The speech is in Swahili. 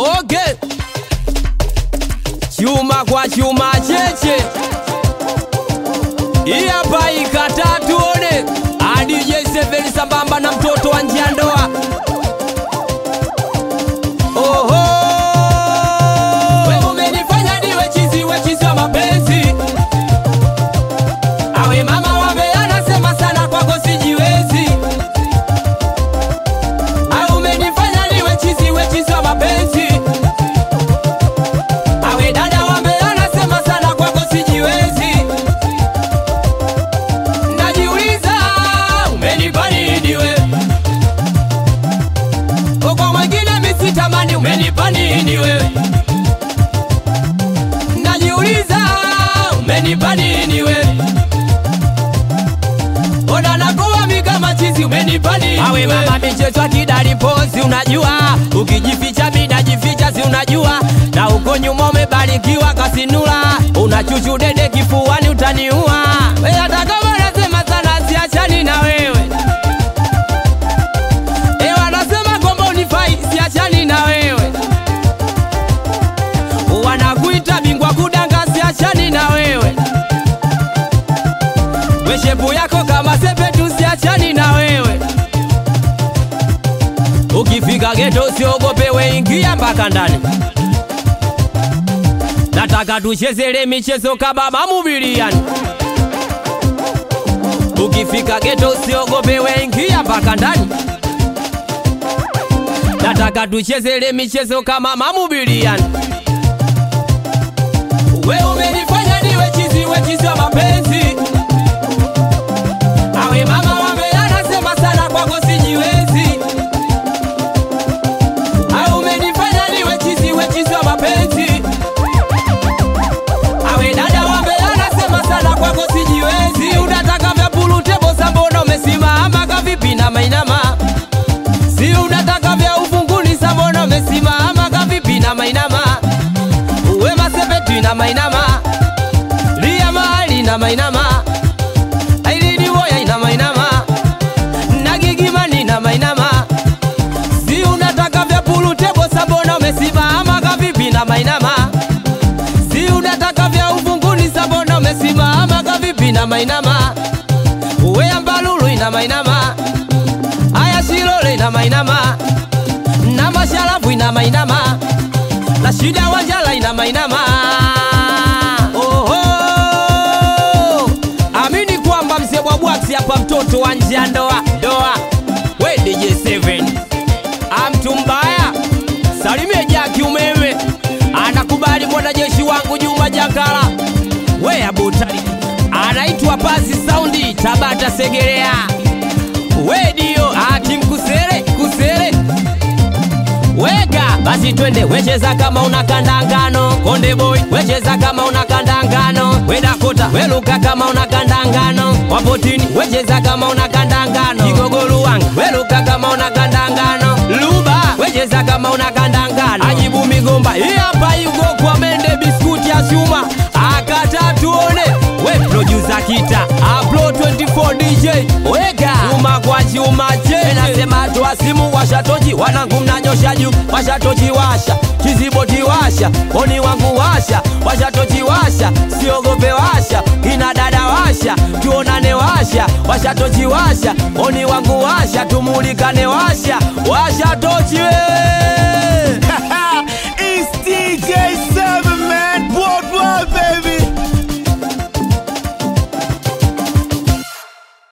Okay. Chuma kwa chuma cheche. Hii hapa ikata tuone. Hadi J7 sambamba na mtoto wa njia ndoa. Oho. Wewe umenifanya niwe chizi, we chizi wa mapenzi. Awe mama wame anasema sana kwako sijiwezi. Au umenifanya niwe chizi, we chizi wa mapenzi. Awe dada wame anasema sana kwako sijiwezi. Najiuliza umenipa nini we? Kwa mwingine misitamani umenipa nini wewe? Najiuliza umenipa nini we? Ona nakuwa mi kama chizi umenipa nini Awe mama michezo ya kidari pozi unajua Ukijificha mi najificha si unajua Na uko nyuma umebarikiwa kasinula Unachuchu dede kifuani utaniua We hata kama nasema sana siachani na wewe E wanasema kwamba unifai siachani na wewe Wanakuita bingwa kudanga siachani na wewe Weshepu yako kama sepetu siachani na wewe Ukifika geto usiogope we ingia mpaka ndani Nataka tuchezele michezo kababa mubiliani Ukifika geto usiogope we ingia mpaka ndani Nataka tuchezele michezo kama mamubiliani We umenifanya niwe chizi, we chizi wa mapenzi Awe mama wame anasema sana kwako sijiwezi Au umenifanya niwe chizi, we chizi wa mapenzi Awe dada wame anasema sana kwako sijiwezi Unataka vya pulutebo sambona umesimama kavipi na mainama Si unataka vya ufunguni sambona umesimama kavipi na mainama Uwe masepetu na mainama Lia mahali na mainama Ailini woya ina mainama Nagigimani na mainama Si unataka vya pulutebo sambona umesimama kavipi na mainama Si unataka vya ufunguni sambona umesimama kavipi na mainama Uwe ambalulu ina mainama Aya shilole ina mainama Na mashalafu ina mainama Na shida wanjala ina mainama Oho Amini kwamba mzee wa bwaksi hapa mtoto wa nje ya ndoa ndoa We DJ7 Amtu mbaya Salimie Jaki umeme Anakubali mwanajeshi wangu Juma Jakala We abutali Anaitwa Pasi Saundi Tabata Segerea We dio ati mkusere kusere Weka basi twende wecheza kama una kandangano Konde boy wecheza kama una kandangano We Dakota weluka kama una kandangano Wapotini wecheza kama una kandangano Kigogolu wangu weluka kama una kandangano Luba wecheza kama una kandangano Ajibu migomba hii hapa yugo kwa mende biskuti ya chuma Akata tuone we producer kita Aplo 24 DJ Weka chuma kwa chuma che Nasema toa simu washa tochi wanangu mnanyosha juu washa tochi washa kiziboti washa oni wangu washa washa tochi washa siogope washa ina dada washa tuonane washa washa tochi washa oni wangu washa tumulikane washa washa tochi wewe